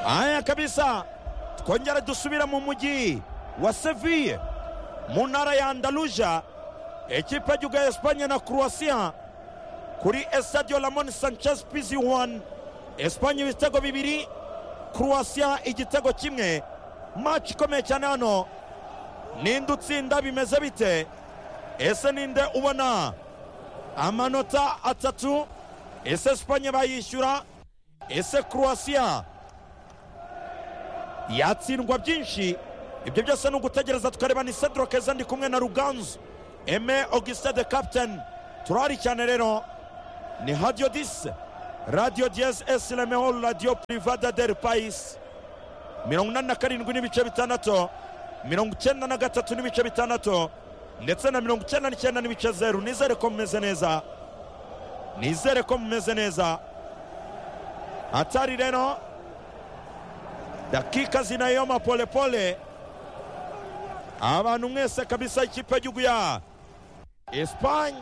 aya kabisa twongera dusubira mu mujyi wa seviye mu ntara ya andaruja ekipa y'igihugu ya esipanye na croatia kuri esitadiyo ramoni sanchez pizi wani esipanye ibitego bibiri croatia igitego kimwe maci ikomeye cyane hano ninde utsinda bimeze bite ese ninde ubona amanota atatu ese esipanye bayishyura ese croatia yatsindwa byinshi ibyo byose ni ugutegereza tukareba ni cedro keza ndi kumwe na ruganzu eme auguste de captain turahari cyane rero ni hadiyo dise radiyo diyeze esi remeho radiyo purivada deri payisi mirongo inani na karindwi n'ibice bitandatu mirongo icyenda na gatatu n'ibice bitandatu ndetse na mirongo icyenda n'icyenda n'ibice zeru nizere ko mumeze neza nizere ko mumeze neza hatari rero dakika zinayoma polepole abantu mwese kabisa ikipe y'igihugu ya esipanye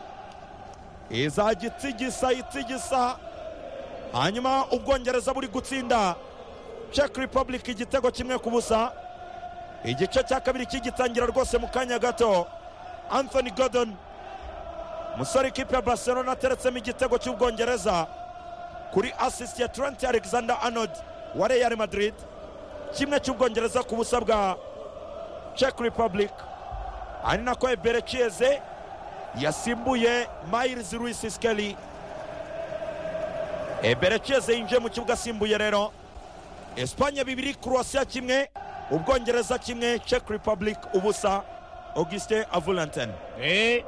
izajya itigisa itigisa hanyuma ubwongereza buri gutsinda ceki repubulika igitego kimwe ku busa igice cya kabiri kigitangira rwose mu kanya gato anthony godon musore ikipe ya barcelona ateretsemo igitego cy'ubwongereza kuri asisiti ya trent alexander arnold wa real madrid kimwe cy'ubwongereza ku busa bwa czech republic ari nako ebere cieze yasimbuye miles ruisi skeli ebere cieze yinjiye mu kibuga asimbuye rero esipanye bibiri croatia kimwe ubwongereza kimwe czech republic ubusa augustin avulanten Eh.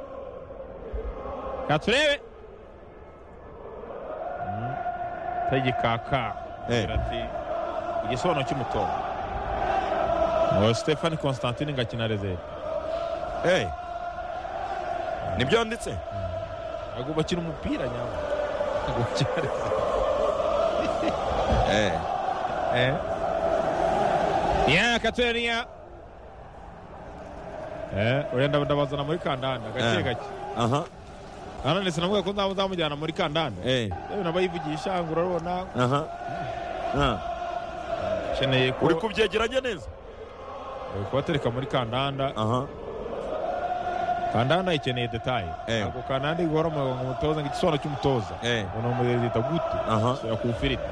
Reka turebe tagikaka Eh. agira ati igisobanuro cy'umutoza ngo stefani constantine ngakina rezero hey. nibyo nditse agomba akina umupira nyamara agomba akina rezero hey. ya kateriya eh urenda ndabazana muri kandanda gake Eh. gake aha nanone sinavuga ko nzaba nzamujyana muri kandanda hey. yewe naba yivugisha ngo urabona aha Ah. nkeneye uri kuba kubyegeranya neza kubatereka muri kandanda aha kandanda ikeneye detaye Eh. ntabwo kandanda igora mu- ngo umutoza ngo igisobanuro cy'umutoza Eh. ngo ni umurezo gute Aha. shyira ku ifiriti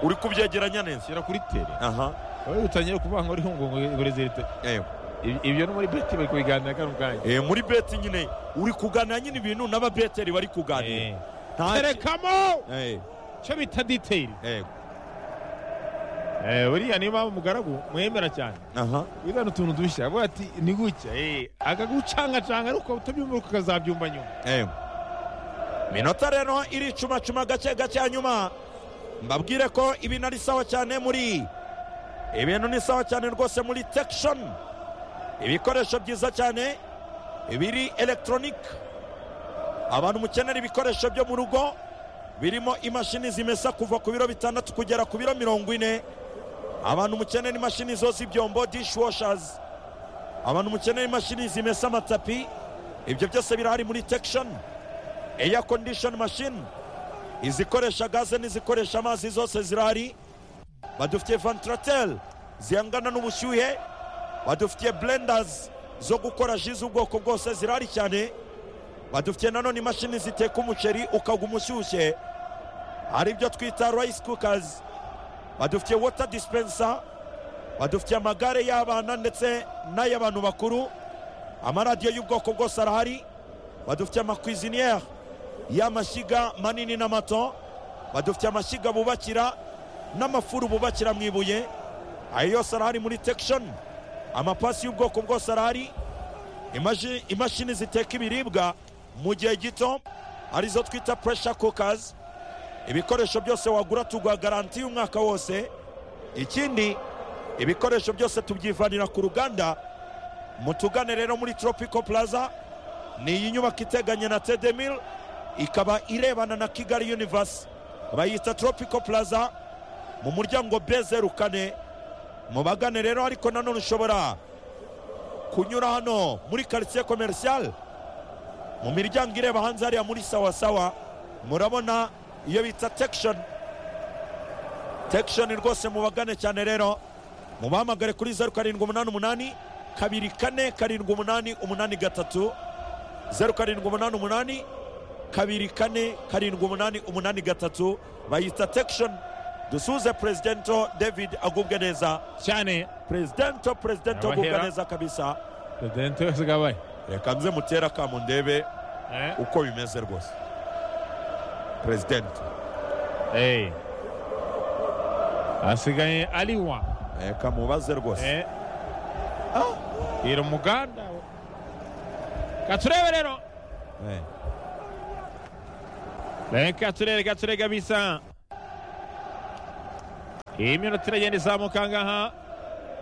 uri kubyegeranya neza shyira kuri tere aha wowe utangire kuvuga ngo uriho ngo ureze Eh. ibyo no muri beti bari kubiganira kano kanya Eh, muri beti nyine uri kuganira nyine ibintu n'ababeteri bari kuganira Eh. Nta- terekamo Eh, icyo bita diteyiri eh, Eh, buriya niyo mpamvu umugaragu mwemera cyane aha wizana utuntu dushya avuga ati ni gutya eh, akagucangacanga ariko utabyumva ariko ukazabyumva nyuma Eh. minota rero iricumacuma gake gake hanyuma mbabwire ko ibintu ari sawa cyane muri ibintu ni sawa cyane rwose muri tekishoni ibikoresho byiza cyane biri elegitoronike abantu mukenera ibikoresho byo mu rugo birimo imashini zimesa kuva ku biro bitandatu kugera ku biro mirongo ine abantu mukenera imashini zoza ibyombo dishwashazi abantu mukenera imashini zimesa amatapi ibyo byose birahari muri tekishoni eya kondishoni mashini izikoresha gaze n'izikoresha amazi zose zirahari badufitiye vantilateri zihangana n'ubushyuhe badufitiye burendazi zo gukora ji z'ubwoko bwose zirahari cyane badufitiye nanone imashini ziteka umuceri ukaguma ushyushye hari ibyo twita rayisi kukazi badufitiye wota disipensa badufitiye amagare y'abana ndetse n'ay'abantu bakuru amaradiyo y'ubwoko bwose arahari badufitiye amakwiziniyeri y'amashyiga manini n'amato badufitiye amashyiga bubakira n'amafuru bubakira mu ibuye ayo yose arahari muri tekishoni amapasi y'ubwoko bwose arahari imaji- imashini ziteka ibiribwa mu gihe gito arizo twita puresha kukazi ibikoresho byose wagura tuguha garanti y'umwaka wose ikindi ibikoresho byose tubyivanira ku ruganda mutugane rero muri tropico plaza ni iyi nyubako iteganye na tedemil ikaba irebana na kigali universe bayita tropico plaza mu muryango bezeru kane mubagane rero ariko nanone ushobora kunyura hano muri quartier commercial mu miryango ireba hanze hariya muri sawasawa murabona iyo bita tekishoni tekishoni rwose mubagane cyane rero mubahamagare kuri zeru karindwi umunani umunani kabiri kane karindwi umunani umunani gatatu zeru karindwi umunani umunani kabiri kane karindwi umunani umunani gatatu bayita tekishoni dusuze perezidento david agubwe neza cyane perezidento perezidento agubwe Nyabahera. neza kabisa perezidenti wese gabaye reka nze mutere akamu ndebe Eh, uko bimeze rwose perezidenti eh. hasigaye aliwa reka mubaze rwose Eh. ira umuganda katurebe rero Eh. reka turere gature kabisa iyi minota iragenda izamuka ngaha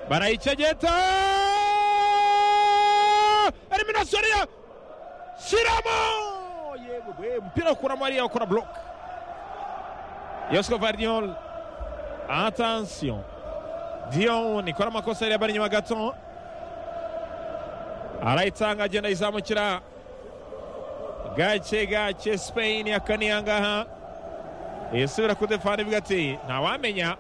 barayicegeta eliminasiyo ariyo shiramo yewe we umupira ukuramo ariya ukora buroke yosiko vardiol atansiyo dion ikora amakosa yari bari inyuma gato arayitanga agenda ayizamukira gake gake Spain yakaniye ahangaha isubira ku defani ivuga ati ntawamenya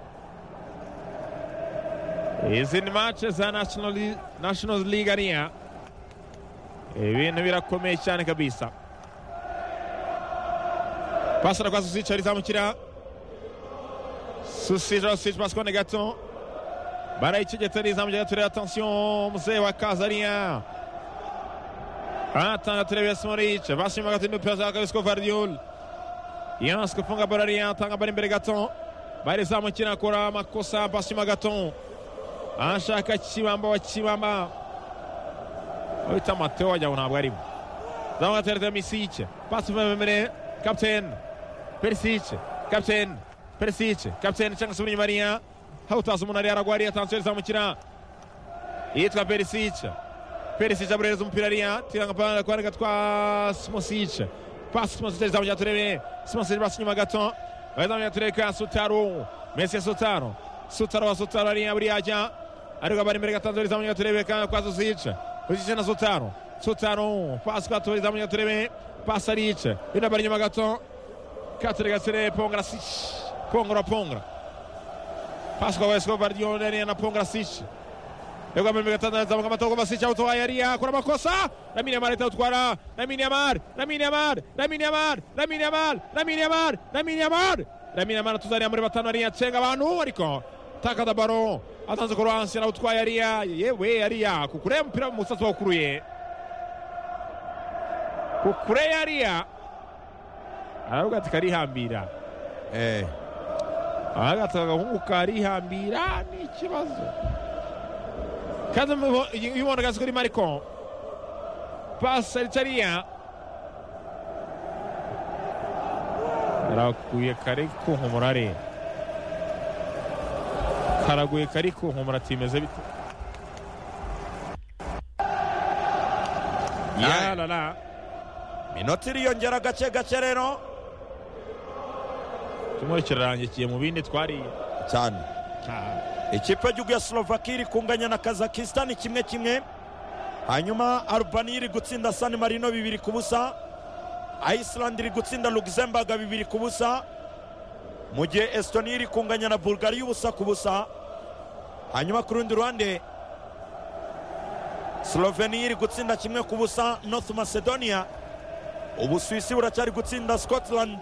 izi ni mace za National Li- National League ariya ibintu birakomeye cyane kabisa pasara kwa Susich arizamukira Susich Susich basikone gato barayicegetse arizamukira turere atansiyo muzee wa kaza ariya Atanga Treves Moric, vass mot nu pressar Rusko Vardiol. Yansko funga Borariya, atanga bari imbere gato. Bayizamukira akora amakosa Basima gato. Ashaka Kibamba wa Kibamba. Uhita Mateo wajyaho ntabwo arimo. Zamuka Tereza Misic, pasi mbere kapiteni Perisic, kapiteni Perisic, kapiteni cyangwa se inyuma ariya. Hawutazi umuntu ariya aragwa ariya, tansiyo izamukira. Yitwa Perisic. Perisic aburereza umupira ariya tiranga panga kwa rega twa Simosic pasi Simosic izamujya turebe Simosic basi nyuma gato bayizamujya tureka Sutaro Messi Sutaro Sutaro wa Sutaro ariya buriya ajya ariko abari imbere gatanzwe izamujya turebe kanga kwa Susic Susic na Sutaro Sutaro pasi kwa Tori izamujya turebe pasi Aric ina bari nyuma gato Katrega sere Pongra Sic Pongra Pongra pasi kwa Escobar Dion ariya na Pongra Sic Yego mbere gatandatu zamuka amatoko basica utoa yariya akora amakosa Lamine Yamal itawutwara Lamine Yamal Lamine Yamal Lamine Yamal Lamine Yamal Lamine Yamal Lamine Yamal Lamine Yamal atuzaniye muri batanu ariya cenga abantu ariko takada baro atanze ku ruhansi arawutwaye ariya yewe yariya kukure umupira mu musatsi wawukuruye kukure yariya aravuga ati karihambira Eh. ahagaze agahungu karihambira ni ikibazo kandi mubo- iyo iyo ubona agazi kuri mariko pasi aritariya karaguye kari kunkumura ari karaguye kari kunkumura ati bimeze bite Yeah. yarara minota iriyongera gake gake rero kimwe kirarangikiye mu bindi twariye cyane Ah. ikipe y'igihugu ya slovakia iri kunganya na kazakistan kimwe kimwe hanyuma albania iri gutsinda san marino bibiri ku busa iceland iri gutsinda luxembourg bibiri ku busa mu gihe estonia iri kunganya na bulgaria ubusa ku busa hanyuma ku rundi ruhande slovenia iri gutsinda kimwe ku busa north macedonia ubusuwisi buracyari gutsinda scotland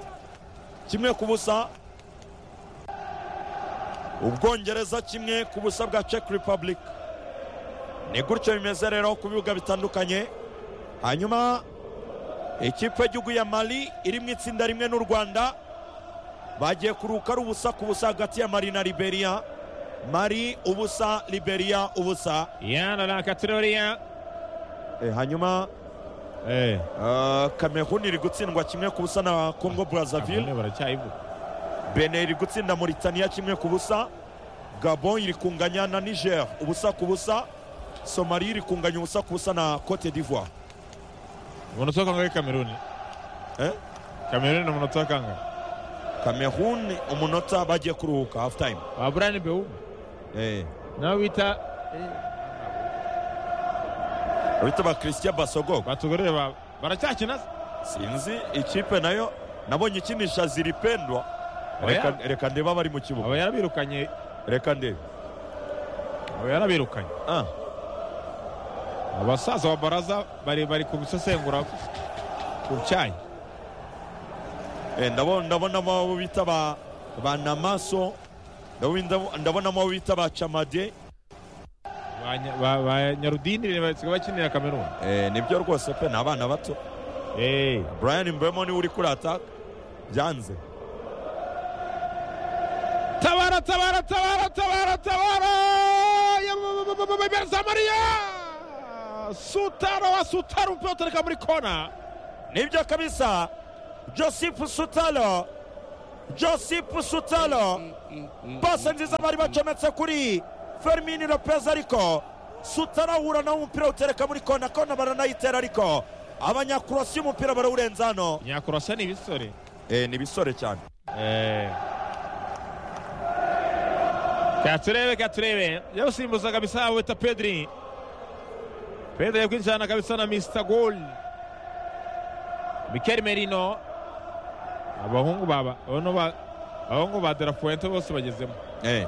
kimwe ku busa ubwongereza kimwe ku busa bwa czech republic ni gutyo bimeze rero ku bibuga bitandukanye hanyuma ikipe y'igihugu ya mali iri mu itsinda rimwe n'u rwanda bagiye kuruka ari ubusa ku busa hagati ya mali na liberia mali ubusa liberia ubusa yarara katiroriya Eh, hanyuma eh ah, kamerun iri gutsindwa kimwe ku busa na congo brazzaville abone baracyayivuga benin iri gutsinda mauritania kimwe ku busa gabon iri kunganya na niger ubusa ku busa somali iri kunganya ubusa ku busa na cote d'ivoire umuntu utoka ngo ari kameruni Eh? kameruni ni umuntu utoka ngo cameroon umunota bagiye kuruhuka half time wa burani bewu eh. nawe bita bita ba christian basogo batugorere ba baracyakina se sinzi ikipe nayo nabonye ikinisha ziripendwa Reka- reka ndebe abari mu kibuga aba yarabirukanye reka ndebe aba yarabirukanye Ah, abasaza wa baraza bari bari kubisesengura ku cyayi eh, ndabo- ndabonamo abo bita ba ba namaso ndabo- ndabo- ndabonamo abo bita ba camade Ba nya- ba- ba nyarudini basigaye bakinira kameruni Eh, nibyo rwose pe ni abana bato Eh, brian mbemo niwe uri kuri ataka byanze tabara tabara tabara tabara tabara Ya- ba- ba- ba- ba- ba- Benzamariya! sutaro wa sutaro umupira utereka muri kona nibyo kabisa joseph sutalo joseph sutalo pase nziza bari bacometse kuri fermin lopez ariko sutalo ahura nawo umupira awutereka muri kona kona baranayitera ariko abanyakurasi umupira barawurenza hano nyakurasa ni ibisore Eh, ni bisore cyane Eh. katurebe katurebe yawusimbuza kabisa awita pedri pedri yakwinjirana kabisa na mr gol mikel merino abahungu baba bano ba- abahungu ba delafuente bose bagezemo Eh.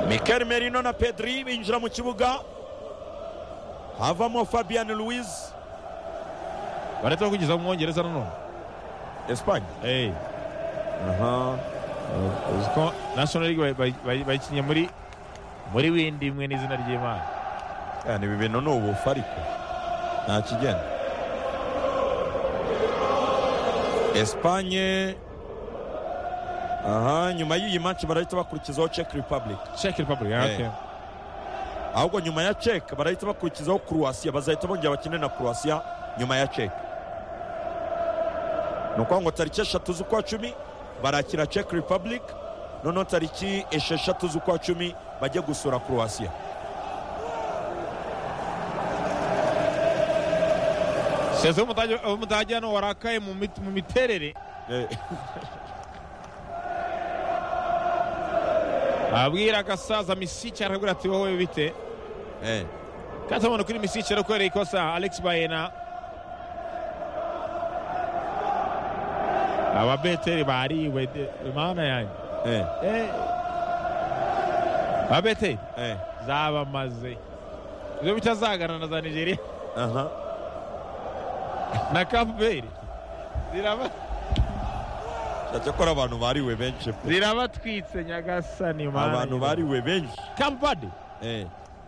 mikel merino na pedri binjira mu kibuga havamo fabian louise barahita bakugeza mu mwongereza nanone espagne Eh, Aha. uzi ko national league bayi- bayi- bayi- bayikinnye muri muri windi imwe n'izina ry'imana yani ibi bintu ni ubufu ariko nta kigenda esipanye aha nyuma y'iyi manci barahita bakurikizaho czech republic czech republic ah, Eh. okay. ahubwo nyuma ya czech barahita bakurikizaho croatia bazahita bongera bakine na croatia nyuma ya czech ni ukuvuga ngo tariki eshatu z'ukwa cumi barakira czech republic noneho tariki esheshatu z'ukwa cumi bajye gusura croatia seze w'umudage- w'umudage hano warakaye mu mit- mu miterere Eh, abwira agasaza misiki arabwira ati wowe bite eh. katabona kuri misiki arakoreye ikosa alex bayena ababeteri bariwe de- mana yanjye Eh, Eh. ababeteri eh. zabamaze ibyo bitazagana na za nigeria aha na kamperi ziraba cyakora abantu bariwe benshi pe zirabatwitse nyagasani mana abantu bariwe benshi kampade eh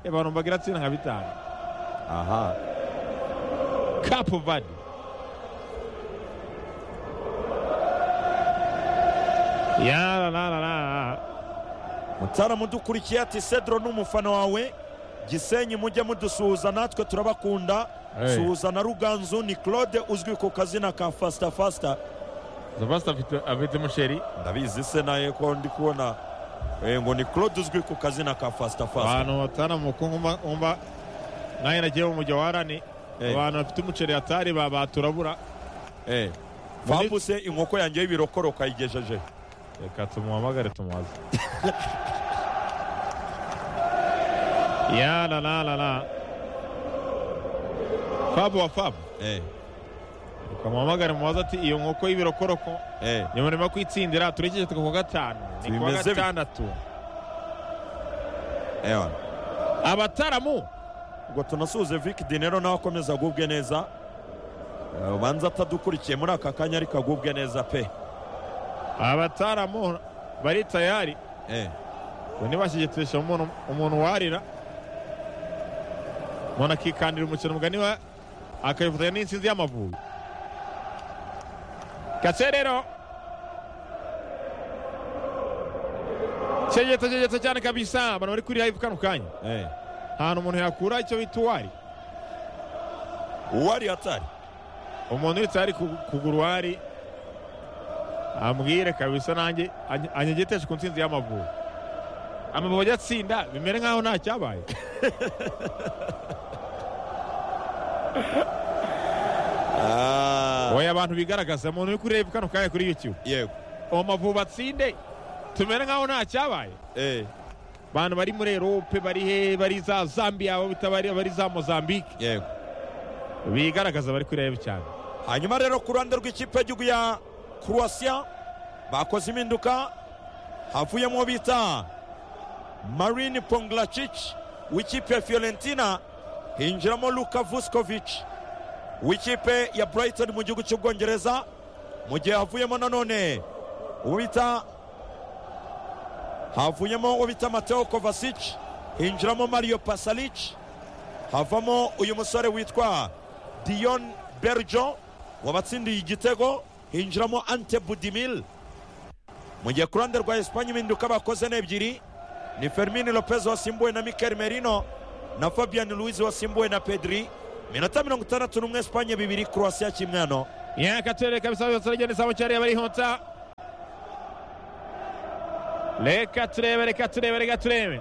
abantu mbagira tsinda nka bitanu aha Capo Verde. Ya la la la la. mutaramu dukurikiye ati cedro ni umufana wawe gisenyi mujye mudusuhuza natwe turabakunda Hey. suhuza na ruganzu ni claude uzwi ku kazina ka fasita fasita Zavasta afite afite musheri. ndabizi se naye ko ndi kubona eh, ngo ni claude uzwi ku kazina ka fasita fasita Abantu batana mu kungumba umba naye nagiye mu mujawarani. Eh. Abantu bafite umuceri atari babaturabura. eh. fambuse inkoko yanjye y'ibirokoroka ayigejeje Reka tumuhamagare tumubaze. Ya la la la la. Fabo wa Fabo. eh. Reka muhamagare mubaze ati iyo nkoko y'ibirokoroko eh. nyuma nyuma yo kwitsindira turekeje ku wa gatanu ni ku wa Bimeze bit- gatandatu Ewa. abataramu ubwo tunasuhuze Vic Dinero nawe akomeza agubwe neza Eh, ubanza atadukurikiye muri aka kanya ariko agubwe neza pe abataramu bari tayari Eh, ngo ntibashyigikirishe umuntu umuntu warira umuntu akikandira umukino mugani wa akabifatanya n'intsinzi y'amavubi kaserero cyegeto cyegeto cyane kabisa abantu bari kuri live kano kanya eh. ahantu umuntu yakura icyo bita uwari uwari atari umuntu wese ari kugura uwari ambwire kabisa nanjye any- anyegeteshe ku nsinzi y'amavubi amavubi ajya atsinda bimere nk'aho nta cyabaye Ah, oya abantu bigaragaza umuntu uri kuri rebu kano kanya kuri youtube yego uwo mavubi atsinde tumere nk'aho nta cyabaye Eh, abantu bari muri erope bari he bari za zambia abo bita bari bari za mozambique yego bigaragaza bari kuri rebu cyane hanyuma rero ku ruhande rw'ikipe y'igihugu ya croatia bakoze impinduka havuyemo bita marine ponglacic w'ikipe ya fiorentina hinjiramo luka vuskovic w'ikipe ya brighton mu gihugu cy'ubwongereza mu gihe havuyemo nanone uwo bita havuyemo uwo bita mateo kovacic hinjiramo mario pasalic havamo uyu musore witwa dion berjo wabatsindiye igitego hinjiramo ante budimil mu gihe ku ruhande rwa esipanye impinduka bakoze ni ebyiri ni fermin lopez wasimbuwe na mikel merino na fabian luiz wasimbuwe na pedri minota mirongo itandatu n'umwe esipanye bibiri croatia kimwe hano yakatwere kabisa byose aragenda izamu cyariya barihonta reka turebe reka turebe reka turebe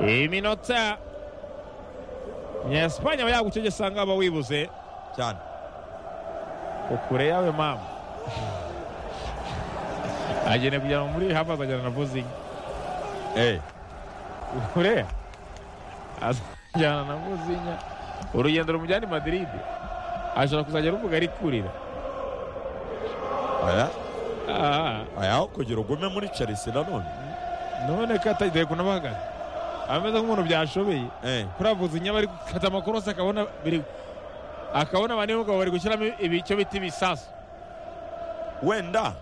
iminota ya esipanye aba yagutegesa aha ngaha wibuze cyane ko kure yawe mama agenda kujyana muri hafi azajyana na vuzingi Eh, kure azajyana na vuzinya urugendo rumujyana i madiride ashobora kuzajya ruvuga ari kurira oya Ah, oya kugira ugume muri chelsea nanone none ko atagiye kunabahagana ameze nk'umuntu byashobeye Eh, kuravuza inyama ari gukata amakorosi akabona biri akabona abantu b'umugabo bari gushyiramo ibicyo bita ibisasu wenda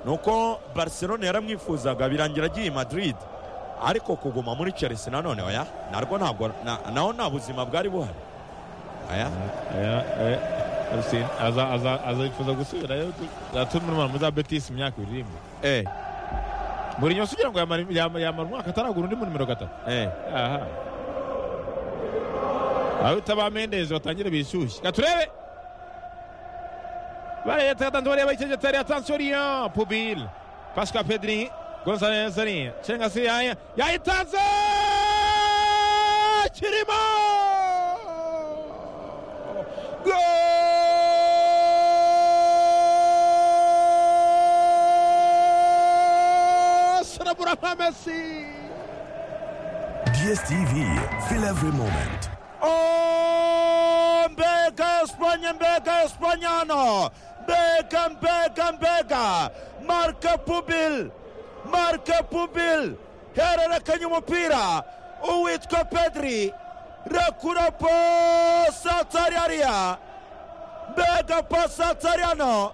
ni uko barcelona yaramwifuzaga birangira agiye i madrid ariko kuguma muri chelsea nanone oya narwo ntabwo na- naho nta buzima bwari buhari oya azayifuza gusubirayo atuma n'umuntu muri za betisi imyaka ibiri irimo eh, buri nyuma kugira ngo yamara yama- yamara umwaka ataragura undi mu nimero gatatu eh. aha abita ba mendezi batangire bishyushye reka turebe bareba tatanze bareba ikijetere atansiyo riyo pubile pasika pedri gonzalez ari cenga se yaya yayitanze kirimo Gol! Sarabura nka Messi! DSTV, feel every moment. Oh, mbega Espanya, mbega Espanya hano mbega mbega mbega marka pubil marka pubil hererekanya umupira uwitwa pedri rekura pasi atari hariya mbega pasi atari hano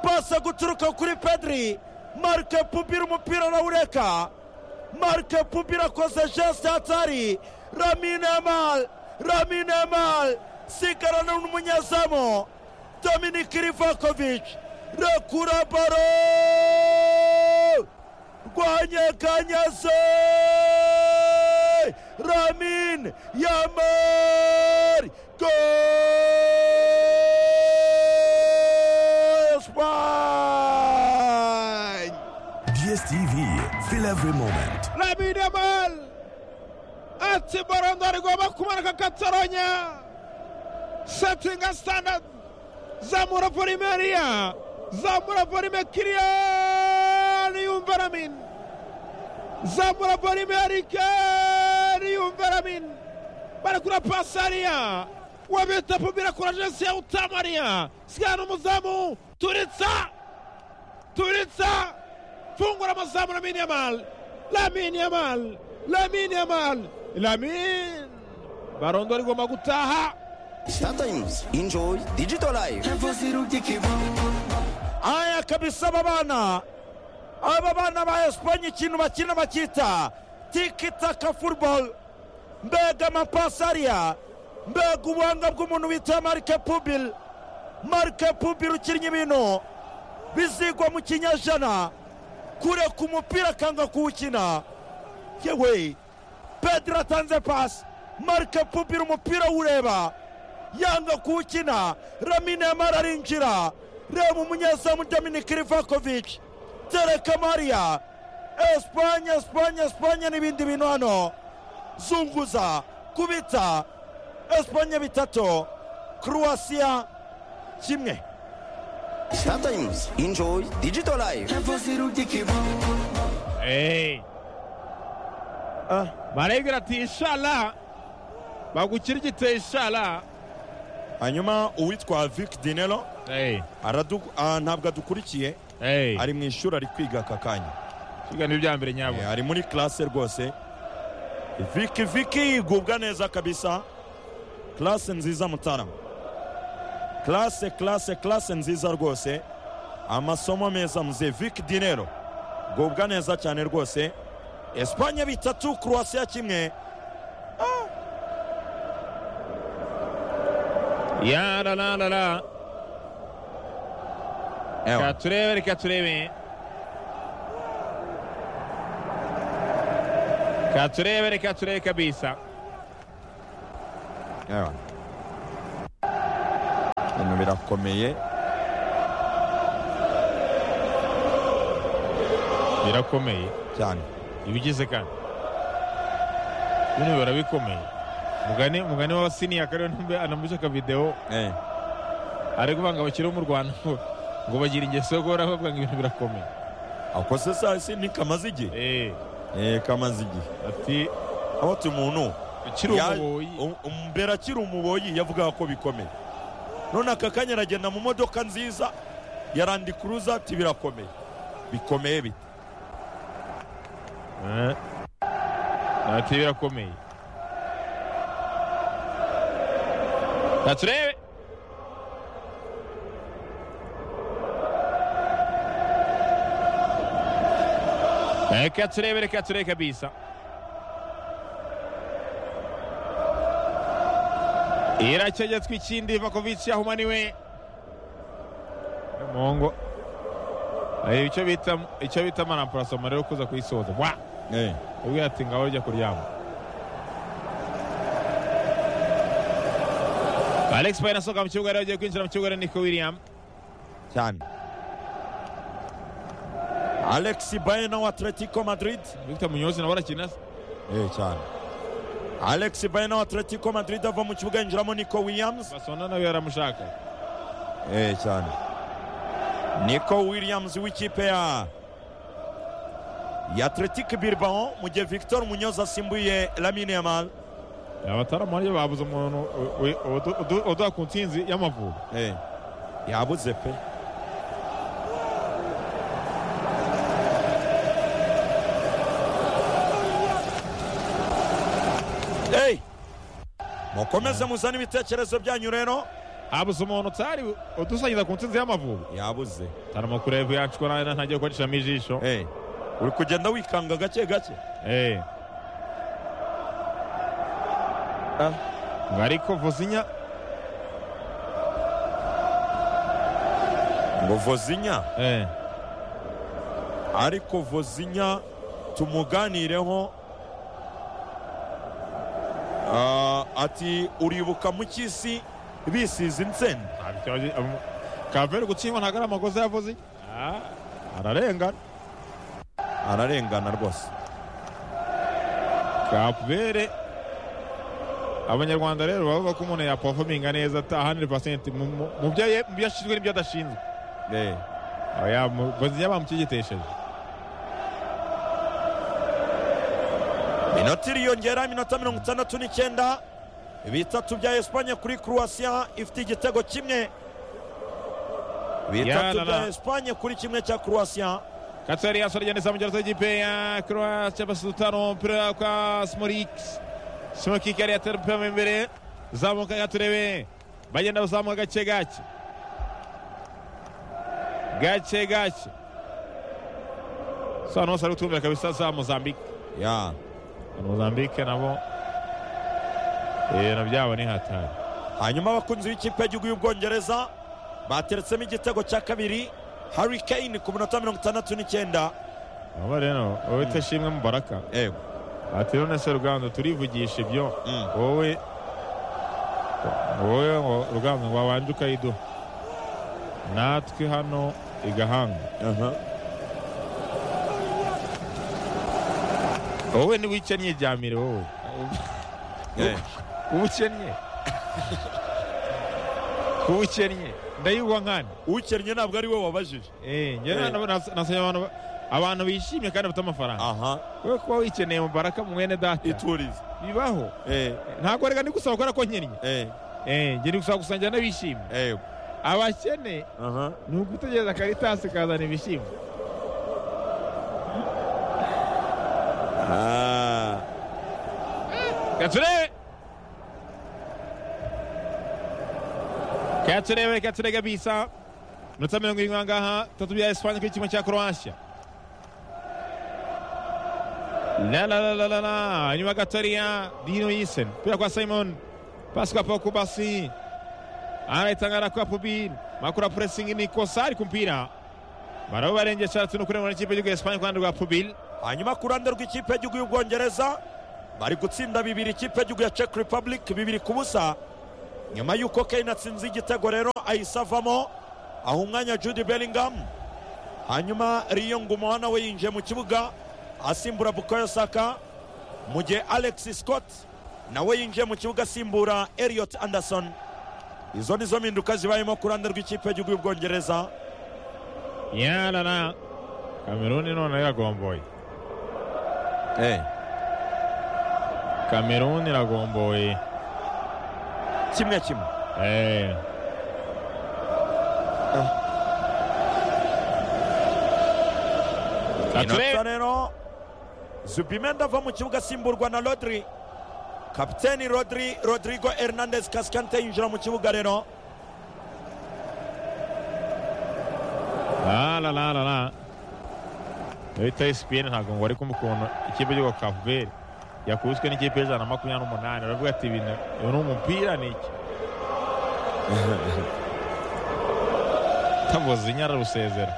pasi guturuka kuri pedri marka pubil umupira arawureka marke pubil akoze geste atari ramine mal ramine mal sigarana n'umunyezamu dominik rivakovic rekura baro rwanyeganyaze ramin yamar gol Spain! DSTV, feel every moment. Lamine Yamal ati baro ndo arigomba kumanuka gatonya setinga standard zamura polimeria zamura polime kiriyani yumva ramin zamura polime arikeni yumva ramin barakura pasariya wabita pumira kurajensi ya utamariya sigana n'umuzamu turitsa turitsa fungura amazamu lamine yamal lamine yamal lamine yamal lamine barondo rigomba gutaha Sometimes enjoy digital life. aya kabisa aba bana aba bana ba esipanye ikintu bakina bakita tikitaka futuboro mbega amapasi ariya mbega ubuhanga bw'umuntu bita marike pubili marike pubili ukinnye ibintu bizigwa mu kinyejana kure ku mupira akanga kuwukina yewe pedro atanze pasi marike pubili umupira awureba yanga kuwukina ramine yamara arinjira reba umunyezamu dominik rivakovic tereka mariya esipanye esipanye esipanye n'ibindi bintu hano zunguza kubita esipanye bitatu croatia kimwe Sometimes enjoy digital life. Hey. Ah. barayibwira ati inshala bagukirigita inshala hanyuma uwitwa vic dinero Hey, aradu- ah, ntabwo adukurikiye hey. ari mu ishuri ari kwiga aka kanya ikiganiro bya mbere Eh, nyabo ari muri classe rwose viki viki igubwa neza kabisa classe nziza mutarama classe classe classe nziza rwose amasomo meza muze viki dinero gubwa neza cyane rwose espanye bitatu croatia kimwe yarararara Ewa. reka turebe reka turebe reka turebe reka turebe kabisa Ewa. ibintu birakomeye birakomeye cyane ibigize kandi bino biba bikomeye mugani mugani w'abasiniya akarere ntumbe anamuca akavidewo Eh, ari kuvuga ngo abakiriho mu rwanda ngo- ngo bagira ingeso yo guhora bavuga ngo ibintu birakomeye akoze saa si ni kamaze igihe Eh, Eh, kamaze igihe ati aho tumuntu ukiri Ya- umuboyi um- um- mbere akiri umuboyi yavugaga ko bikomeye none aka kanya aragenda mu modoka nziza ya randi kuruza ati birakomeye bikomeye bite Eh, ati birakomeye Reka turebe reka turebe reka turebe kabisa iracyaja twikindi vakovici yahumaniwe mungu Eh, icyo bita icyo bita amaramparasoma rero kuza kuyisoza wa ubwira ati ngaho rya kuryama alex payne asohoka mu kibuga rero agiye kwinjira mu kibuga rero niko william cyane alexi bayena wa atletico madrid victor munyozi nawe arakina se eh, cyane alexi bayena wa atletico madrid ava mu kibuga yinjiramo nico williams basona nawe yaramushaka eh, cyane nico williams w'ikipe ya ya atletico bilbao mu gihe victor munyozi asimbuye lamine yamal abataramu ariyo babuze umuntu u- u- udu- udu- uduha ku ntsinzi y'amavubi Eh, yabuze pe Hey! mukomeze muzane ibitekerezo byanyu rero habuze umuntu utari udusangiza ku ntsinzi y'amavubi yabuze tarama kureba yacwa nawe ntagiye gukoreshamo ijisho Hey, uri kugenda wikanga gake gake Eh. ngo ariko vuzinya ngo vozinya eh. ariko vozinya tumuganireho Ah, ati uribuka mu cy'isi bisize insenda kaveri gutsindwa ntabwo ari amakosa yavuze ararengana ararengana rwose kaveri abanyarwanda rero bavuga ko umuntu yapafominga neza ta 100% mu- mu mu byo ye- mu byo ashinzwe n'ibyo adashinzwe Eh. Oya, mu- bazinya bamukigetesheje minota iriyongera iminota mirongo itandatu n'icyenda bitatu bya esipanye kuri croatia ifite igitego kimwe bitatu Yarara. bya esipanye kuri kimwe cya croatia katsari yasora igenda mu gihe cy'ikipe ya croatia basutano umupira kwa smolik smolik yari yatera umupira mu imbere zamuka gaturebe bagenda bazamuka gake gake gake gake so ahantu hose ari kutumvira kabisa za mozambique ya mozambique nabo ibintu byabo ni hatari hanyuma abakunzi b'ikipe y'igihugu y'ubwongereza bateretsemo igitego cya kabiri harry kane ku minota mirongo itandatu n'icyenda aba rero wowe utashimwe mubaraka yego ati none se rugando turivugisha ibyo Mm. wowe wowe ngo rugando ngo wabanje ukayiduha natwe hano igahanga wowe niba ukennye ryamire wowe Eh. uba ukennye kuba ukennye ndayigwa nkane ukennye ntabwo ari we wabajije Eh, njye Eh. nabo nas- nasabye abantu ba- abantu bishimye kandi bafite amafaranga aha wowe kuba wikeneye mubaraka mwene data iturize bibaho eh, ntabwo reka ndi gusaba kubera ko nkennye eh, Eh, njye ndi gusaba gusangira n'abishimye eh, abakene aha ni ugutegereza karitasi kazana ibishyimbo Ah, Katsure! Katsure we Katsure kabisa. Minota mirongo irindwi ahangaha, tatu bya Espanye kuri kimwe cya Croatia. La la la la la la, inyuma gatoya Dino Yisen. Pira kwa Simon. Pasi kwa Paco Basi. Anaitangana kwa Pubin. Makura pressing ni Kosari kumpira. Barabo barengesha tunu kuri mu ikipe y'igihugu ya Espanye kandi rwa Pubil. hanyuma ku ruhande rw'ikipe y'igihugu y'ubwongereza bari gutsinda bibiri ikipe y'igihugu ya czech republic bibiri ku busa nyuma y'uko kane atsinze igitego rero ahise avamo aha umwanya judy bellingham hanyuma riyo nguma nawe yinjiye mu kibuga asimbura bukayo saka mu gihe alex scott nawe yinjiye mu kibuga asimbura elliot anderson izo ni zo mpinduka zibayemo ku ruhande rw'ikipe y'igihugu y'ubwongereza Ya la la. Kameruni none yagomboye. Kameruni iragomboye kimwe kimwe Eh. inota Kature rero zubimenda ava mu kibuga asimburwa na rodri kapiteni rodri rodrigo hernandez kasikante yinjira mu kibuga rero la la la la la bita esipiyeni ntabwo ngo ariko ukuntu ikipe y'igihugu kavuberi yakubiswe n'ikipe y'ijana na makumyabiri n'umunani baravuga ati ibintu uyu ni umupira ni iki tavuze inyara arusezera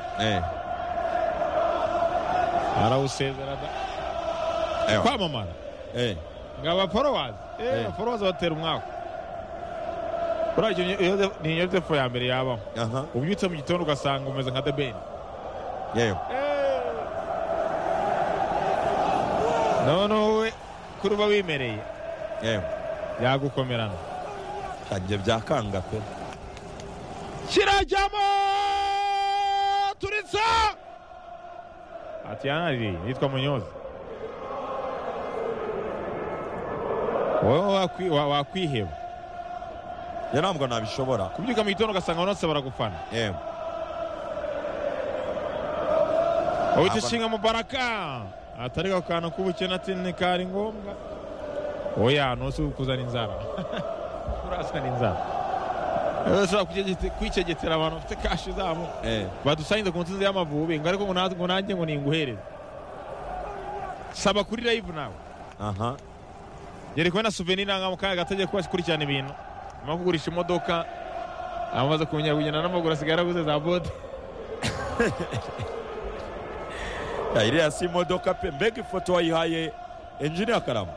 arawusezera da- kwamamara ngo abaforowazi Eh. eh abaforowazi batera umwaka buriya icyo ni- iyo- ni yozefu ya mbere yabaho aha ubyutse mu gitondo ugasanga umeze nka debeni yewe noneho we kuri uba wimereye yewe yagukomerana kanjye byakanga pe kirajyamo turitsa ati yanaririye yitwa munyozi wowe wakwi- wa- wakwiheba njye ntabwo nabishobora kubyuka mu gitondo ugasanga abanotse baragufana yewe Uhita ishinga mubaraka atari ako kantu k'ubukene ati ntikari ngombwa oya ntusi kuzana inzara urazana inzara Rero ushobora kucyegete- kwicegetera abantu bafite kashi zabo badusangiza ku nsinzi y'amavubi ngo ariko ngo natwe- ngo nanjye ngo ninguhereze saba kuri live nawe aha yari kumwe na souvenir nanga mu kanya gato agiye kuba akurikirana ibintu nyuma yo kugurisha imodoka amaze kumenya kugenda n'amaguru asigaye araguze za bote Ya, iriya si imodoka pe mbega ifoto wayihaye enjiniya karamu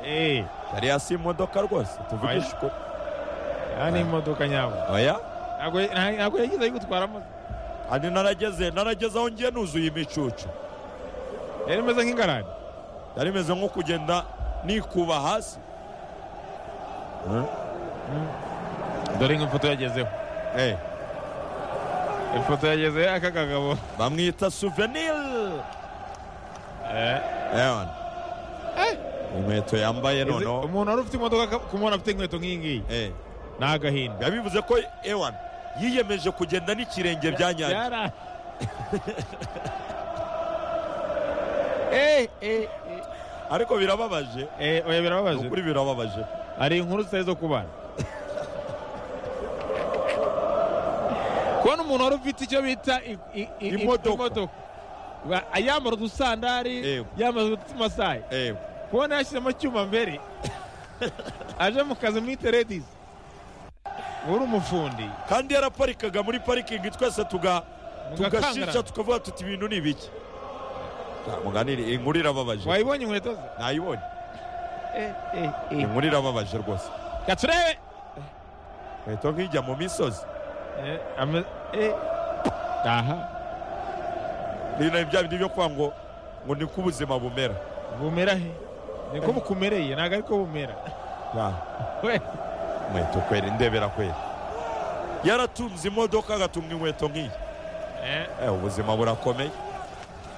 eee yariya si imodoka rwose tuvugishe ukuri aha ni imodoka nyabo oya ntabwo ntabwo yagize ayo gutwaramo kandi narageze narageze aho ngiye nuzuye imicucu yari imeze nk'ingarani yari imeze nko kugenda nikuba hasi dore nk'ifoto yagezeho Eh, ifoto yagezeho aka kagabo bamwita souvenir Ewan. inkweto yambaye Izi- noneho umuntu wari ufite imodoka aka- kumubona afite inkweto nk'iyi ngiyi Eh, ni agahinda yabivuze ko ewan yiyemeje kugenda n'ikirenge bya nyacyo Byara- Eh, eh, ariko birababaje eh, oya Ni birababaje ukuri birababaje hari inkuru zitari zo kubana kubona umuntu wari ufite icyo bita i- i- i- i- Imodoka. Ba- yambara udusandari Yewe. yambara udumasayi Eh, kubona yashyizemo cyuma mbere aje mu kazi mwite redizi uri umufundi kandi yaraparikaga muri parikingi twese tuga tugashisha tukavuga tuti ibintu ni ibiki Ja, muganire inkuru irababaje wayibonye inkweto ze nayibonye inkuru irababaje rwose gaturebe inkweto nkijya mu misozi aha ni na bya bindi byo kuvuga ngo ngo ni ko ubuzima bumera bumera he niko bukumereye ntabwo ariko bumera Ya, we inkweto kwera indebera kwera yaratunze imodoka agatunga inkweto nk'iyi Eh, Eh, ubuzima burakomeye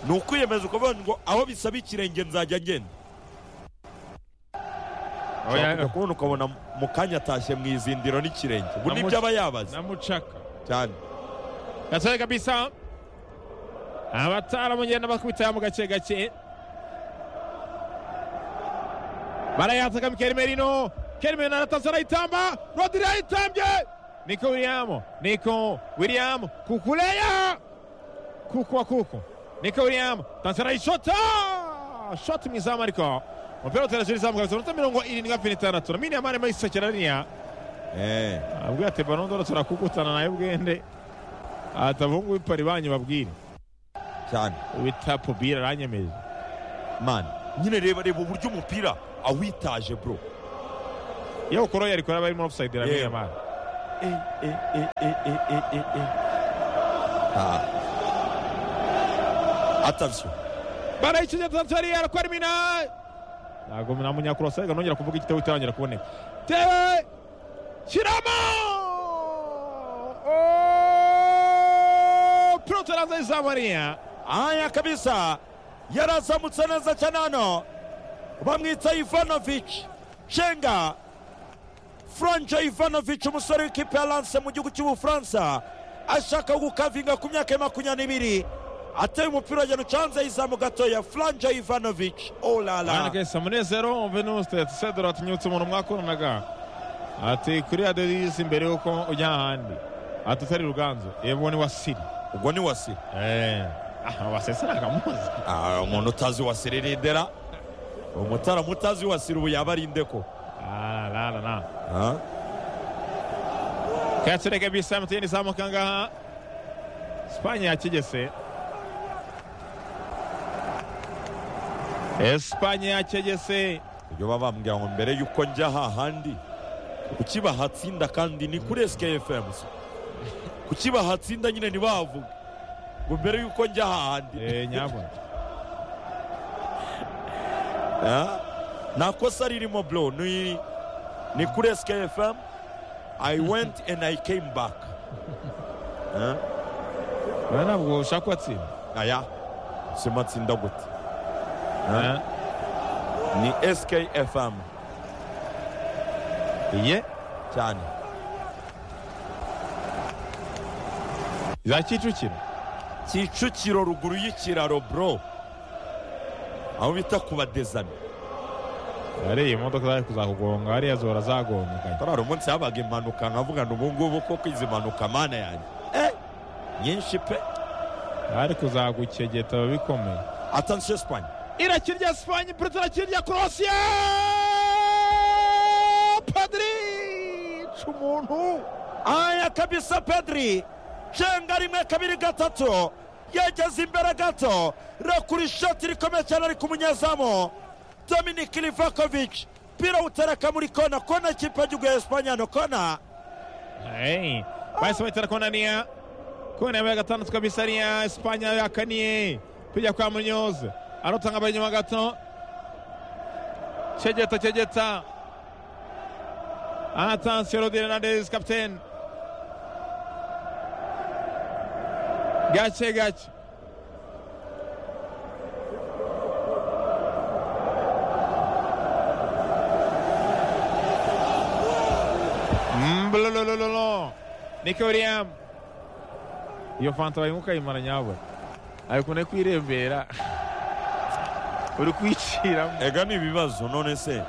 ni ukwiyemeza ukavuga ngo aho bisaba ikirenge nzajya ngenda ushobora kubona ukabona mu kanya atashye mu izindiro n'ikirenge ubu Namuca- nibyo aba yabaze namucaka cyane gatoya kabisa abataramugenda bakubitayo mu gake gake barayataka Mikel Merino Mikel Merino aratanze arayitamba Rodri ayitambye Nico William Nico William kukuleya kuku wa kuku Nico William tanze arayishota shoti mu izamu ariko umupira utera izamu kabisa minota mirongo irindwi na itandatu na mini amani mayisekera ririya Eh, abwira ati barondoro turakukutana nayo bwende atabungu w'ipari banyu babwire cyane wita pobira aranyemeje mani nyine reba reba uburyo umupira awitaje bro iyo ukoro yari kuraba arimo offside Yewe. ramenye mara atavyo barayicunye tanzaniya arakwara imina ntabwo namunyakurosa reka nongera kuvuga igitego itangira kuboneka tewe shyiramo pilote araza izamariya aya kabisa yarazamutse neza cyane hano bamwita ivanovic cenga franje ivanovic umusore w'ikipe ya lance mu gihugu cy'ubufaransa ashaka gukavinga ku myaka ya makumyabiri n'ibiri ateye umupira agenda ucanze yizamu gatoya franje ivanovic olala banakesa munezero venuste sedora atinyutse umuntu mwakoranaga ati kuri radiyo yisi imbere y'uko ujya ahandi ati utari ruganzu yebo ni wasiri ubwo ni wasiri aha wasese nagamuzi Ah, umuntu utazi wasiri rindera umutaramu utazi wasiri ubu yaba arinde ko arararana Ah, katsire kabisa emutiyeni izamuka ngaha sipanye yakigese esipanye yakegese ibyo baba bambwira ngo mbere y'uko njya hahandi kuki bahatsinda kandi ni kuri skfm se kuki bahatsinda nyine ntibahavuge ngo mbere y'uko njya hahandi Eh, nyabona Ah, nta kosa ririmo bro ni ni kuri skfm i went and i came back Ah, Oya, ntabwo ushaka kubatsinda aya sima tsinda gute Eh, ni skfm iye cyane za kicukiro kicukiro ruguru y'ikiraro bro aho bita ku badezami hariya imodoka zari kuzakugonga hariya zihora zagonganye hari umunsi habaga impanuka nkavuga ngo ubu ngubu koko izi mpanuka mana yanjye eh nyinshi pe bari kuzagukegeta biba bikomeye atansiyo sipanye irakirya sipanye puruto irakirya korosiya padiri ica umuntu aya kabisa pedri cenga rimwe kabiri gatatu yageze imbere gato rakura ishoti rikomeye cyane ari ku munyezamu dominik livakovic pira utereka muri kona kona ikipe y'igihugu ya esipanye hano kona Hey, bahise bahitira kona niya kona yabaye gatandatu kabisa niya esipanye yakaniye kujya kwa munyozi arotanga abari inyuma gato cegeta cegeta atansiyo rodi renandez kapiteni gake gake Mblololololo. Nico William. Iyo fanta barimo ukayimara nyabura. Ariko no kwirembera. Uri kwiciramo. ega ni ibibazo none se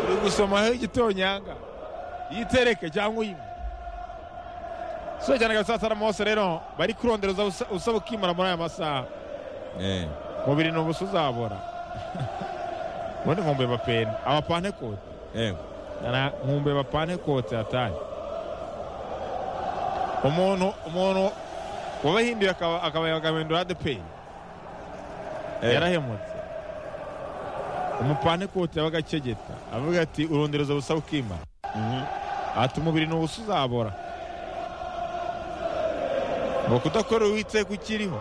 Uri gusomaho igitonyanga. Yitereke cyangwa uyinywe. So cyane kabisa ataramose rero bari kurondereza usa- usaba ukimara muri aya masaha. eh Mubiri ni ubusa uzabora. Ubundi nkumbuye bapeni. Abapane kote. eh na nkumbuye bapane kote atari umuntu umuntu wabahinduye akaba akaba agahindura adepeyi yarahemutse umupane kote yabaga akegeta avuga ati urondereza ubusa ukima ati umubiri ni ubusa uzabora ngo kudakora uwiteka ukiriho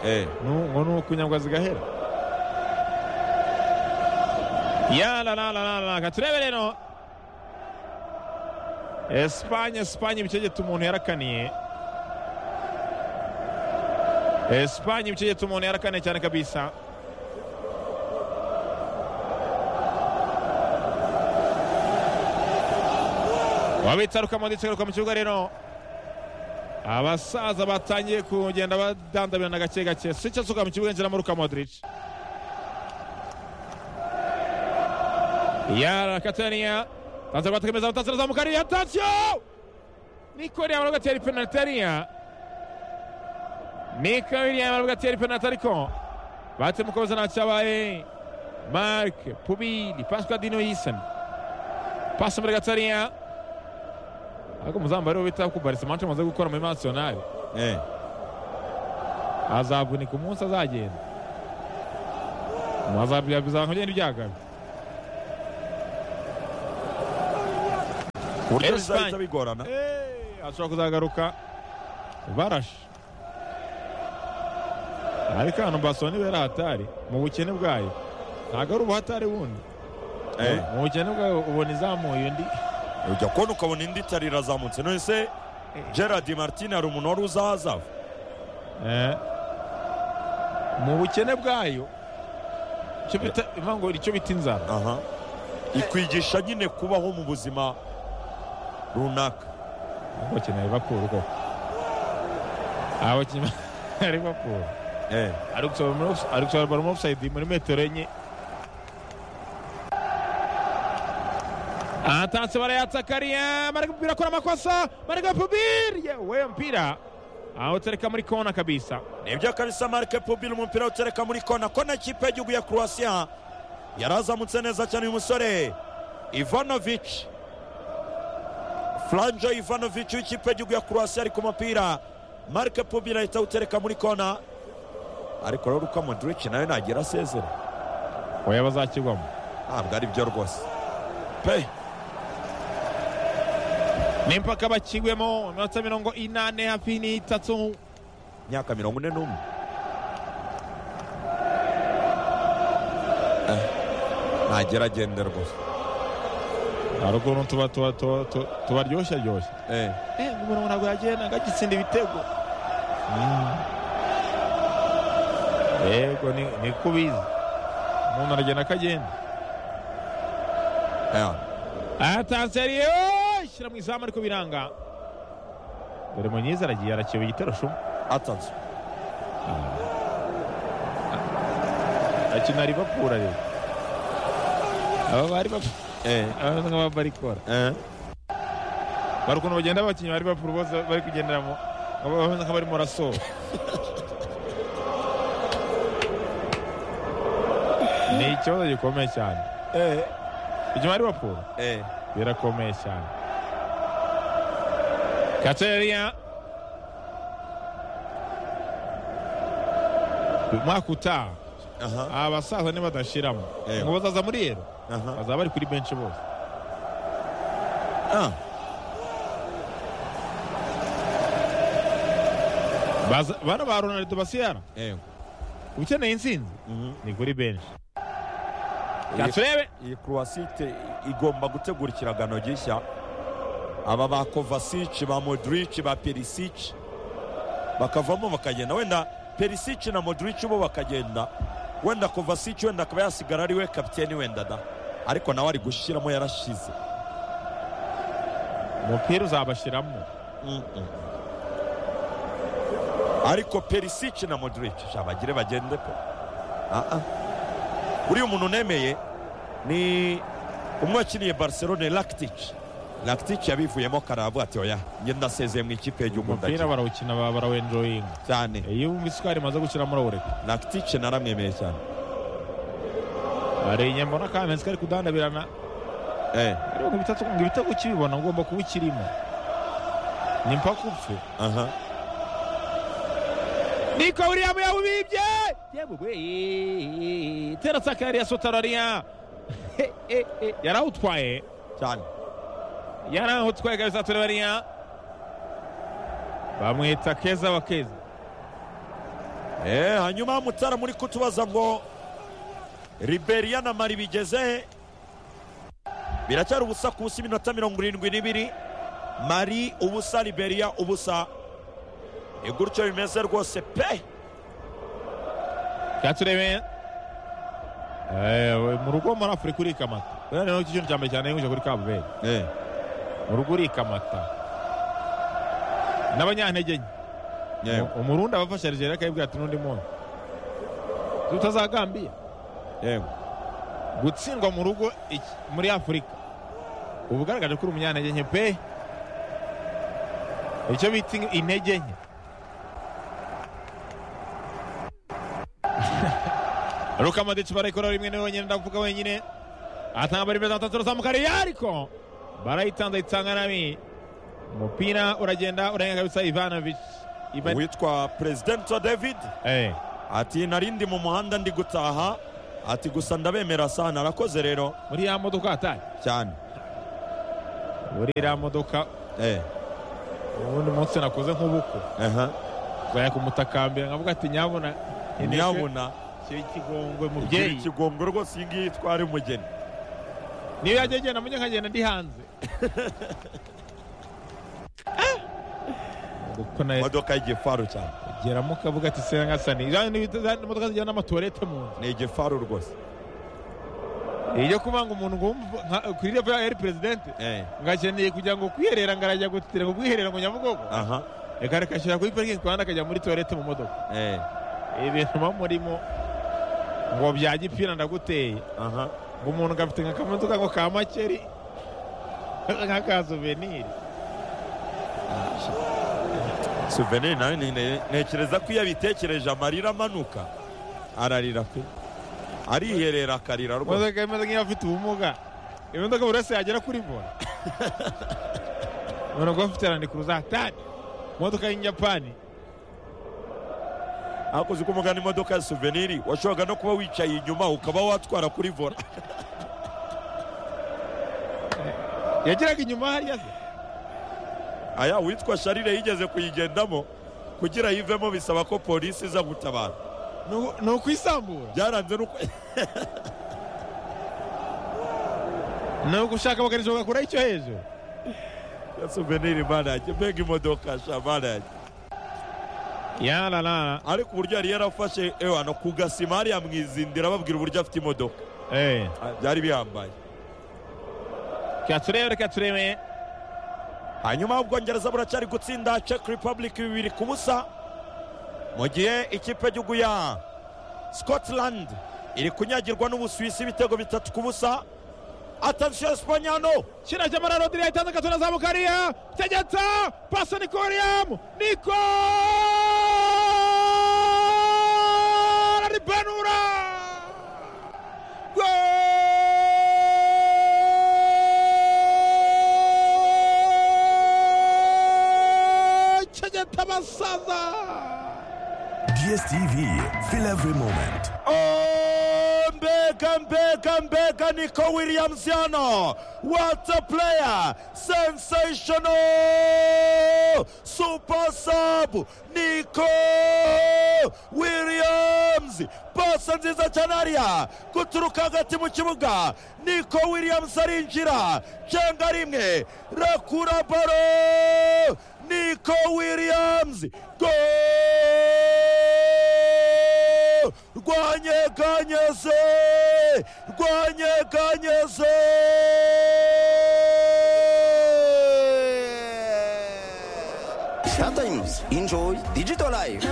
eh Nu- ngo ni ukunyagwa zigahera yarararararaka turebe rero esipanye esipanye ibicegeta umuntu yarakaniye Espanye mchezo tumeone haraka na chana kabisa. wabitaruka mu ndetse mu kibuga rero abasaza batangiye kugenda badandabirana gake gake sica asuka mu kibuga nzira muri modric yarakataniya aza guhatakamiza abatasi arazamukariye atasiyo nikori yamara gatera penaliti ariya ni kabiri yamara gatera penaliti ariko batse mukomeza ntacyabaye mark pubili pascadino yisani pasi muri gatariya ariko umuzamu rero bita ko barisimante amaze gukora muri nasiyonari Eh, azavunika umunsi azagenda Azabya- bizakugenda ibyagabi ku buryo Espanye. bizahita bigorana ashobora kuzagaruka barashe ariko hano basoni bera hatari mu bukene bwayo ntabwo ari ubuhatari bundi Eh, mu bukene bwayo ubona izamuye undi ujya kubona ukabona indi itari irazamutse none se gerard martin hari umuntu wari uzahazava Eh. mu bukene bwayo icyo bita impamvu icyo bita inzara aha ikwigisha nyine kubaho mu buzima runaka ahubwo bakeneye Liverpool koko abakinnyi ba Liverpool Eh, ari gusohora muri offs- ari gusohora baro muri offside muri metero enye atanse barayatakaria marega mpira akora amakosa marega pubiri we mpira awutereka muri kona kabisa nibyo kabisa marike pubili umupira utereka muri kona kona ikipe y'igihugu ya croatia yarazamutse neza cyane uyu musore ivanovic franjo ivanovic w'ikipe y'igihugu ya croatia ari ku mupira marike pubili ahita awutereka muri kona ariko rero uko modric nawe nagira asezera oya bazakigwamo ntabwo ari byo rwose pe n'impaka bakigwemo iminota mirongo inane hafi n'itatu imyaka mirongo ine n'umwe Eh, ntagera agende rwose hari ukuntu tuba- tuba- tuba- tuba- tubaryoshya ryoshya Eh, umuntu ntabwo yagenda ngo agitsinda ibitego yego ni ni ko ubizi umuntu aragenda akagenda eh, atanseriye shyira mu izamu ariko biranga dore munyiza aragiye arakeba igitero shumwe atanzwe akina ribapura rero aba bari bap- Eh, aba basa nk'ababa barikora eh. bari ukuntu bagenda abakinnyi ba ribapuru bose bari kugendera mu bameze nk'abarimo barasohoka ni ikibazo gikomeye cyane inyuma ya ribapuru Eh, birakomeye cyane kateriya umwaka utaha aha, aba basaza nibadashiramo Eh. ngo bazaza muri yero aha. bazaba bari kuri benshi bose Ah, Baza- bana ba ronaldo basiyara eh, ukeneye intsinzi mhm. ni kuri benshi Iyi- gaturebe iyi croasite igomba gutegura ikiragano gishya aba ba kovasic ba modric ba perisic bakavamo bakagenda wenda perisic na modric bo bakagenda wenda kovasic wenda akaba yasigara ari we kapiteni wenda da ariko nawe ari gushyiramo yarashize umupira uzabashiramo Mm-mm. ariko perisic na modric sha bagire bagende pe Ah, ah. uriya umuntu nemeye ni umwe wakiniye barcelone lactic lactic yabivuyemo karavuga ati oya njye ndasezeye mu ikipe y'igihugu umupira ndagira barawukina ba- barawenjoyinga cyane iyo wumva isukari imaze gushyiramo urawureka lactic naramwemeye cyane hari inyama ubona kamensi kari kudandabirana eh ariko ngo ibitatu ngo ibitego ukibibona ugomba kuba ukirimo ni mpaka upfe aha niko william yawubibye yabugwe terasakari ya sotarariya yarawutwaye cyane yarawutwaye kabisa turebariya bamwita keza wa keza eh hanyuma mutara muri kutubaza ngo riberia na mari bigeze biracyari ubusa ku busa iminota mirongo irindwi n'ibiri mari ubusa riberia ubusa ni gutyo bimeze rwose pe 80 Eh, we- mu rugo muri afurika urikamata buriya niyo kintu cya mbere cyane yungije kuri kabuberi Eh, mu rugo urikamata n'abanyantege nke yego, umurundi abafasha Algeria akayibwira ati n'undi munsi tutazagambia yego. gutsindwa mu rugo iki- muri afurika uba ugaragaje ko uri umunyantege nke pe icyo bita in- intege nke Luka Modric barayikora rimwe na wenyine ndavuga wenyine atanga bari beza atatu ruzamuka ariko barayitanze itanga nami umupira uragenda urenga kabisa Ivanovic Ivan uwitwa perezidenti david eh ati narindi mu muhanda ndi gutaha ati gusa ndabemera sana arakoze rero muri ya modoka atari cyane muri ya modoka eh, ubundi munsi nakoze nk'ubukwe aha. bwaya kumutakambira nkavuga ati nyabuna ntiyabona kiri kigongwe igira mubyeyi ikigongwe rwose iyi ngiyi itwara umugeni niyo yajya agenda mujye nkagenda ndi hanze kuko nawe imodoka y'igifaru cyane geramo ukavuga ati se nkasani imodoka zijyana n'amatuwarete mu nzu ni igifaru rwose iyo kuvuga ngo umuntu ngumva nka- kuri revo ya eri perezidente eh, ngakeneye kugira ngo kwiherera ngo arajya gutira ngo bwiherera ngo nyabugogo aha reka rekashyira kuri parikingi ku ruhande akajya muri tuwarete mu modoka eh, ibintu muba murimo ngo bya gipfira ndaguteye aha ngo umuntu ngo afite nka kamodoka ngo ka makeri nk'aka suveniri suveniri nawe ni- ni- ntekereza ko iyo abitekereje amarira amanuka ararira pe ariherera akarira rwose imodoka imeze nk'iyo afite ubumuga imodoka buri wese yagera kuri bora umuntu ngo afite randi kuruzatani imodoka y'inyapani ariko uzi ko umugana imodoka ya suveniri washoboraga no kuba wicaye inyuma ukaba watwara kuri vora yageraga inyuma hariya se aya witwa sharire yigeze kuyigendamo kugira yivemo bisaba ko polisi iza gutabara Ni uku- ni ukwisambura byaranze nuko ni ugushaka bakanishoboka kure icyo hejuru ya suveniri mana yanjye mbega imodoka sha mana yanjye yararara ariko uburyo yari yarafashe ewana ku gasima hariya mwizindira babwira uburyo afite imodoka eee Ah, byari bihambaye reka turebe reka turebe hanyuma ubwongereza buracyari gutsinda czech republic bibiri ku busa mu gihe ikipe y'igihugu ya scotland iri kunyagirwa n'ubusuwisi ibitego bitatu ku busa atansiyo sipanyano kirajya muri rodiri yahitanze agatora za mukariya tegeta pasa nikoriyamu niko ribanura Goal! tegeta basaza DSTV, feel every moment. Oh, mbega mbega mbega niko williams yano what a player sensational super sub niko williams pasa nziza cyane hariya guturuka hagati mu kibuga niko williams arinjira cenga rimwe rakura baro niko williams go rwanyeganyeze rwanyeganyeze Sometimes enjoy digital life.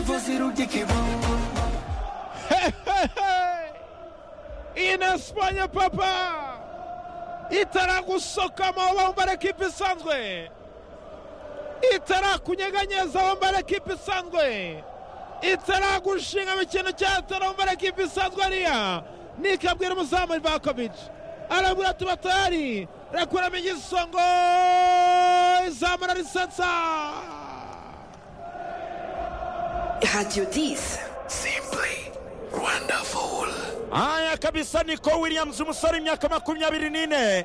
ine sipanye papa itaragusoka aho bambara ekipi isanzwe itarakunyeganyeza bambara ekipi isanzwe itaragushinga mu kintu cyatera bambara ekipi isanzwe ariya nikabwira umuzamu ivakovici arabwira ati batari rekuramo igisongo izamura risetsa Radio 10. aya kabisa niko williams umusore imyaka makumyabiri n'ine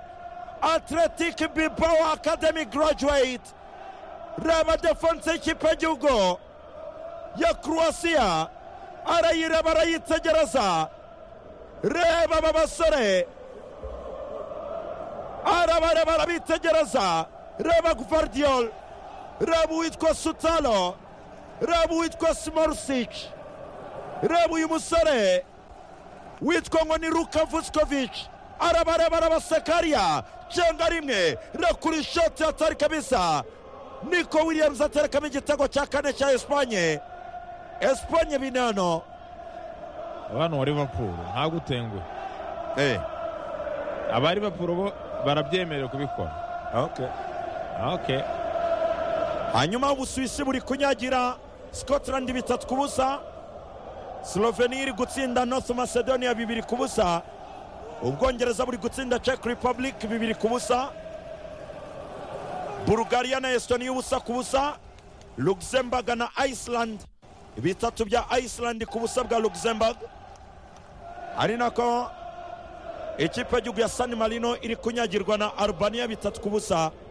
atletic bilbao academy graduate reba defense y'ikipe y'igihugu ya croatia arayireba arayitegereza reba aba basore arabareba arabitegereza reba gvardiol reba uwitwa sutalo reba uwitwa smorsic reba uyu musore witwa ngo ni ruka vusikovich arabarebaraba sekariya cenga rimwe rakura ishoti hatari kabisa niko williams aterekamo igitego cya kane cya esipanye esipanye binano abana wa liverpool ntabwo utenguhe eh aba liverpool bo barabyemerewe kubikora okay okay hanyuma ubusuwisi buri kunyagira scotland bitatu ku busa slovenia iri gutsinda north macedonia bibiri ku busa ubwongereza buri gutsinda czech republic bibiri ku busa bulgaria na estonia ubusa ku busa luxembourg na iceland bitatu bya iceland ku busa bwa luxembourg ari nako ikipe y'igihugu ya san marino iri kunyagirwa na albania bitatu ku busa